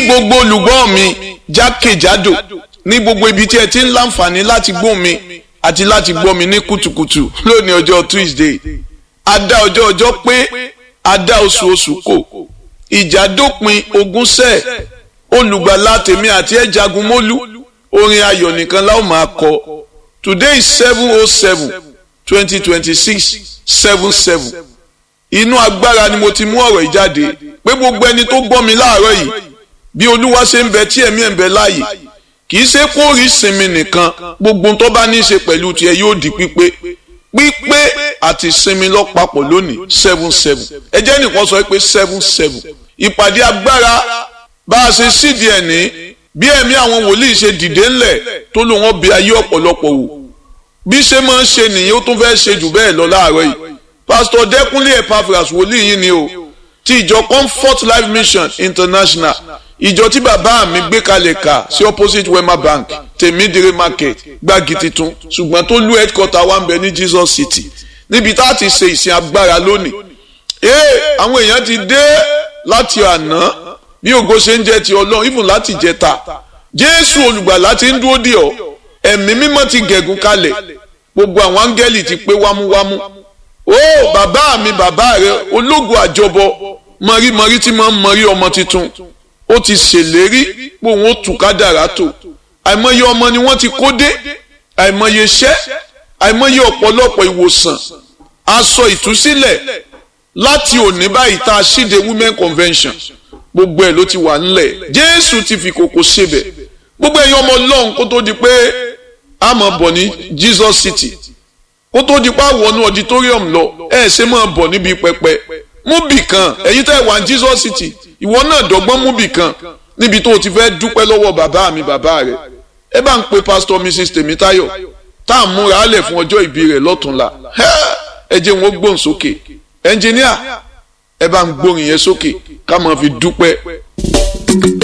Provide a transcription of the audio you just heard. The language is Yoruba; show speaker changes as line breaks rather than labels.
gbogbo olùgbọ́ mi jákèjádò ní gbogbo ibi tí ẹ ti ń láǹfààní láti gbọ́ mi àti láti gbọ́ mi ní kùtùkùtù lónìí ọjọ́ Tuesday adá ọjọ́ ọjọ́ pé adá oṣù oṣù kò ìjà dópin ogúnṣẹ́ olùgbàlà tèmi àti ẹ̀ jagun mólú orin ayọ̀ nìkan láwọn máa kọ today is seven oh seven twenty twenty six seven seven inú agbára ni mo ti mú ọ̀rọ̀ ìjáde pé gbogbo ẹni tó gbọ́ mi láàárọ̀ yìí bí olúwa ṣe ń bẹ tí ẹ̀mí ẹ̀ ń bẹ láàyè kì í ṣe kó rí sinmi nìkan gbogbo tó bá ní í ṣe pẹ̀lú tiẹ̀ yóò di pípé pípé àti sinmi lọ́pàpọ̀ lónìí seven seven ẹ jẹ́ nìkan sọ pé seven seven ìpàdé agbára bá a ṣe sídìí ẹ̀ ní bí ẹ̀mí àwọn wòlíì ṣe dìde ńlẹ̀ tó lò wọ́n bí ayé ọ̀pọ̀lọpọ̀ wò bí ṣe máa ń ṣe nìyẹn ó tún fẹ́ ṣe jù bẹ́ẹ̀ lọ láàárọ̀ yìí pásítọ̀ dẹ́kunlé epaphras wòlíì yìí ni o ti ìjọ comfort life mission international ìjọ tí bàbá mi gbé kalẹ̀ kà sí opposite wema bank tèmídìrí market gbági titun ṣùgbọ́n tó lú headquarter wa ń bẹ ní jesus city níbi tá a ti ṣe ìsìn agbára lónìí ee àwọn èèyàn ti dé láti àná bí ògo ṣe ń jẹ ti ọlọ́run even láti jẹta jésù olùgbàlà ti ń dúró dè ọ́ ẹ̀mí mímọ́ ti gẹ̀gùn kalẹ̀ gbogbo àwọn áńgẹ́lì ti pé wámúwámú ó bàbá mi bàbá rẹ ológun àjọbọ mọ̀rímọ̀rí tí máa ń mọ̀rí ọmọ tuntun ó ti ṣèlérí pé òun ó tù kádàrá tó àìmọye ọmọ ni wọ́n ti kó dé àìmọye iṣẹ́ àìmọye ọ̀pọ̀lọpọ̀ ìwòsàn aṣọ ìtúsílẹ̀ láti òní báyìí tá a ṣíde women convention gbogbo ẹ̀ ló ti wà ńlẹ̀ jésù ti fi kòkò ṣebẹ̀ gbogbo ẹ̀yin ọmọ ọlọ́run kó tó di pé a máa bọ̀ ní jesus city kó tó di pé a wọnú auditorium lọ ẹ ṣe máa bọ̀ níbi pẹpẹ mú bì kan ẹ̀yin tẹ́ wà ní jesus city ìwọ náà dọ́gbọ́n mú bì kan níbi tó o ti fẹ́ dúpẹ́ lọ́wọ́ bàbá mi bàbá rẹ̀ ẹ bá ń pe pastor mrs tèmítáyọ̀ tá à ń múra álẹ̀ fún ọjọ́ ìbí rẹ̀ lọ́túnla ẹ jẹ́ wọn gbóhùn sókè ẹnjìníà ẹ bá ń gbóhùn yẹn sókè ká máa fi dúpẹ́.